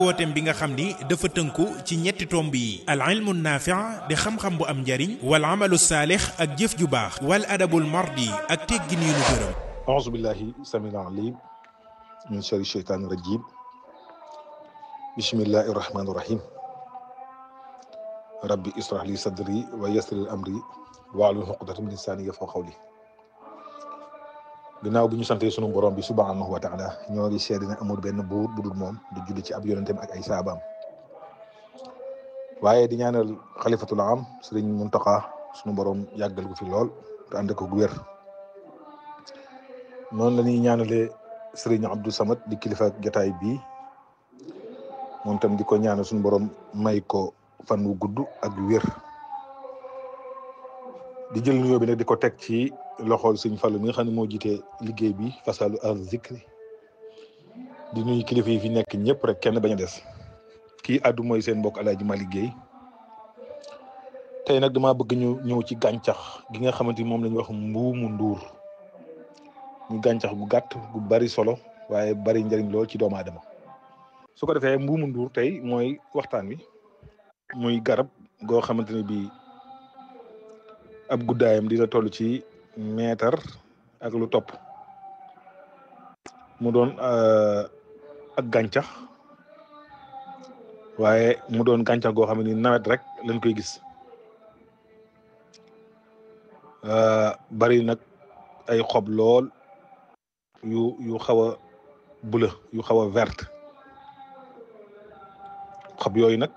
wooteem bi nga xam ni dafa tënku ci ñetti tomb yi al ilmu naafi' di xam-xam bu am njariñ wal amalu saalix ak jëf ju baax wal adabul mardi ak teggin yu nu gërëm auzu billahi samil alim min shari sheytaani rajim bismillahi rahmaani rahim rabbi israh li sadri wa yassir li amri wahlul uqdatan min lisaani yafqahu qawli ginnaaw bi ñu santee sunu borom bi subhanahu wa taala ñoo ngi seede ne amul benn buur bu dul moom di julli ci ab yonenteem ak ay saabaam waaye di ñaanal xalifatul am sëriñ Muntaqa sunu borom yàggal ko fi lool te ànd ko gu wér noonu la ñuy ñaanalee sëriñ Abdou Samad di kilifa jotaay bii moom tam di ko ñaanal sunu borom may ko fan wu gudd ak wér di jël nuyoo bi nag di ko teg ci loxol sëñ Fallu mi nga xam ne moo jiite liggéey bi fasalu al zikri di nuyu kilifa yi fi nekk ñëpp rek kenn bañ a des kii àddu mooy seen mbokk Alaaji Ma liggéey tey nag dama bëgg ñu ñëw ci gàncax gi nga xamante ni moom la ñuy wax mbuumu nduur ñu gàncax gu gàtt gu bari solo waaye bari njëriñ lool ci doomu aadama su ko defee mbuumu nduur tey mooy waxtaan wi muy garab goo xamante ne bii ab guddaayam dina toll ci meetar ak lu topp mu doon ak gàncax waaye mu doon gàncax goo xam ne ni nawet rek lañ koy gis bari nag ay xob lool yu yu xaw a bula yu xaw a verte xob yooyu nag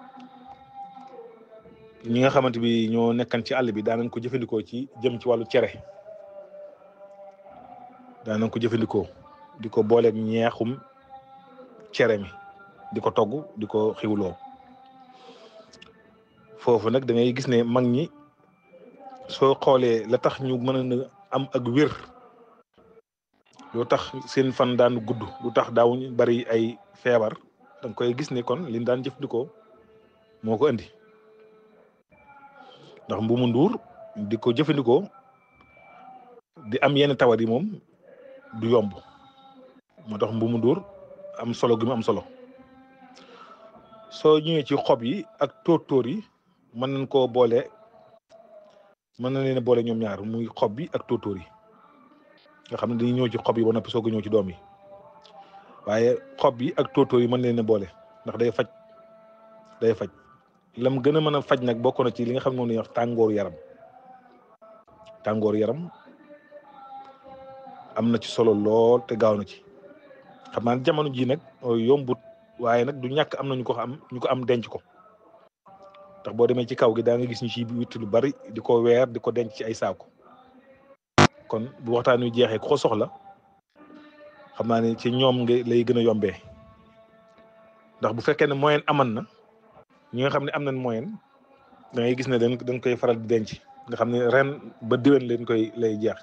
ñi nga xamante bi ñoo nekkan ci àll bi daanañ ko jëfandikoo ci jëm ci wàllu cere daanañ ko jëfandikoo di ko booleeg ñeexum cere mi di ko togg di ko xiwloo foofu nag da ngay gis ne mag ñi soo xoolee la tax ñu mën a am ak wér lu tax seen fan daan gudd lu tax daawuñ bari ay feebar da nga koy gis ne kon liñ daan jëfandikoo moo ko indi ndax mbuumu nduur di ko jëfandikoo di am yenn tawat yi moom du yomb moo tax mbuumu nduur am solo gi mu am solo soo ñëwee ci xob yi ak tóortóor yi mën nañ koo boole mën na leen a boole ñoom ñaar muy xob bi ak tóortóor yi nga xam ne dañuy ñëw ci xob yi ba noppi soog a ñëw ci doom yi waaye xob yi ak tóortóor yi mën leen a boole ndax day faj day faj lam gën a mën a faj nag bokk na ci li nga xam ne moom la ñuy wax tàngooru yaram tàngooru yaram am na ci solo lool te gaaw na ci xam naa jamono ji nag yombut waaye nag du ñàkk am na ñu ko am ñu ko am denc ko ndax boo demee ci kaw gi daa nga gis ñu ci witt lu bari di ko weer di ko denc ci ay saako kon bu waxtaan wi jeexee ku ko soxla xam naa ne ci ñoom nga lay gën a yombee ndax bu fekkee ne moyen aman na ñi nga xam ne am nañ moyen da ngay gis ne dañ dañ koy faral di denc nga xam ne ren ba diwen leen koy lay jeex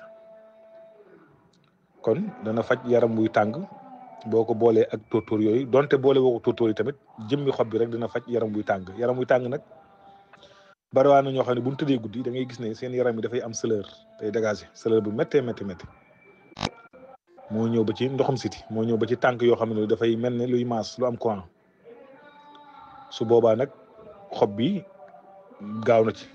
kon dana faj yaram wuy tàng boo ko boolee ak tóortóor yooyu donte boole woo ko tóortóor yi tamit jëmmi xob bi rek dina faj yaram wuy tàng yaram wuy tàng nag bariwaa na ñoo xam ne bu ñu tëddee guddi da ngay gis ne seen yaram yi dafay am chaleur day dégager chaleur bu méttee métti métti moo ñëw ba ci ndoxum siti moo ñëw ba ci tànk yoo xam ne dafay mel ne luy maas lu am courant su boobaa nag xob bi gaaw na ci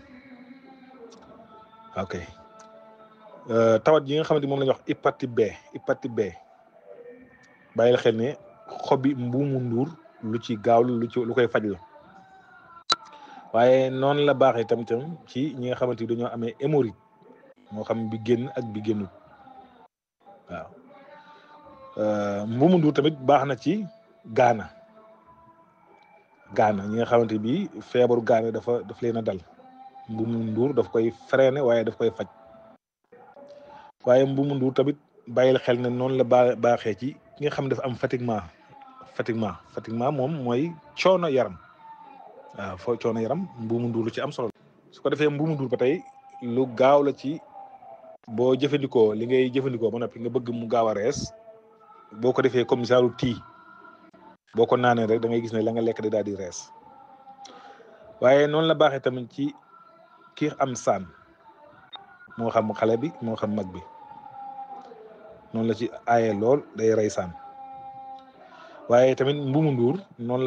ok tawat yi nga xamante moom la ñuy wax hépatite B hépatite B bàyyi la xel ne xob bi mbuumu nduur lu ci gaaw lu ci lu koy faj la waaye noonu la baaxee tam tam ci ñi nga xamante ni dañoo amee hémorroïde moo xam bi génn ak bi génnul waaw mbuumu nduur tamit baax na ci gaana gaana ñi nga xamante bi feebaru gaana dafa daf leen a dal mbuumu nduur daf koy freiné waaye daf koy faj waaye mbuumu nduur tamit bàyyil xel ne noonu la baa baaxee ci ki nga xam ne dafa am fatiguement fatiguement fatiguement moom mooy coono yaram waaw foo coono yaram mbuumu nduur lu ci am solo su ko defee mbuumu nduur ba tey lu gaaw la ci boo jëfandikoo li ngay jëfandikoo ba noppi nga bëgg mu gaaw a rees boo ko defee comme genre tii boo ko naanee rek da ngay gis ne la nga lekk da daal di rees waaye noonu la baaxee tamit ci ki am saan moo xam xale bi moo xam mag bi noonu la ci aaye lool day rey saan waaye tamit mbumu nduur noonu